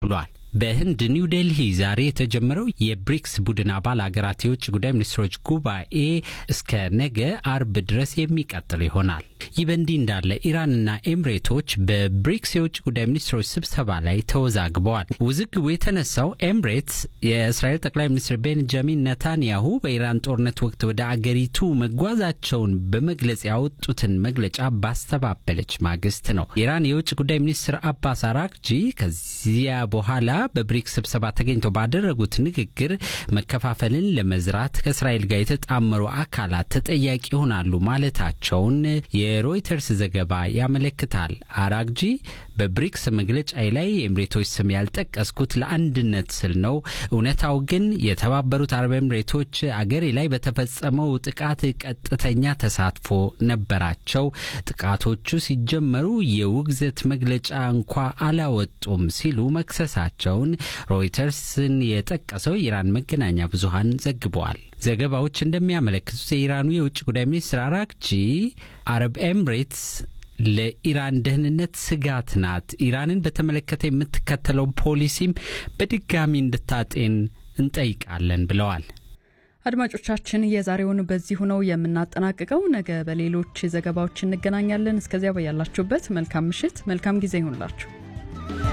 ብሏል። በህንድ ኒው ዴልሂ ዛሬ የተጀመረው የብሪክስ ቡድን አባል አገራት የውጭ ጉዳይ ሚኒስትሮች ጉባኤ እስከ ነገ አርብ ድረስ የሚቀጥል ይሆናል። ይህ በእንዲህ እንዳለ ኢራንና ኤምሬቶች በብሪክስ የውጭ ጉዳይ ሚኒስትሮች ስብሰባ ላይ ተወዛግበዋል። ውዝግቡ የተነሳው ኤምሬትስ የእስራኤል ጠቅላይ ሚኒስትር ቤንጃሚን ነታንያሁ በኢራን ጦርነት ወቅት ወደ አገሪቱ መጓዛቸውን በመግለጽ ያወጡትን መግለጫ ባስተባበለች ማግስት ነው። የኢራን የውጭ ጉዳይ ሚኒስትር አባስ አራክጂ ከዚያ በኋላ በብሪክስ ስብሰባ ተገኝተው ባደረጉት ንግግር መከፋፈልን ለመዝራት ከእስራኤል ጋር የተጣመሩ አካላት ተጠያቂ ይሆናሉ ማለታቸውን የሮይተርስ ዘገባ ያመለክታል። አራግጂ በብሪክስ መግለጫ ላይ የኤምሬቶች ስም ያልጠቀስኩት ለአንድነት ስል ነው። እውነታው ግን የተባበሩት አረብ ኤምሬቶች አገሬ ላይ በተፈጸመው ጥቃት ቀጥተኛ ተሳትፎ ነበራቸው። ጥቃቶቹ ሲጀመሩ የውግዘት መግለጫ እንኳ አላወጡም ሲሉ መክሰሳቸውን ሮይተርስን የጠቀሰው የኢራን መገናኛ ብዙሃን ዘግበዋል። ዘገባዎች እንደሚያመለክቱት የኢራኑ የውጭ ጉዳይ ሚኒስትር አራግጂ አረብ ኤምሬትስ ለኢራን ደህንነት ስጋት ናት፣ ኢራንን በተመለከተ የምትከተለው ፖሊሲም በድጋሚ እንድታጤን እንጠይቃለን ብለዋል። አድማጮቻችን የዛሬውን በዚሁ ነው የምናጠናቅቀው። ነገ በሌሎች ዘገባዎች እንገናኛለን። እስከዚያ በያላችሁበት መልካም ምሽት፣ መልካም ጊዜ ይሁንላችሁ።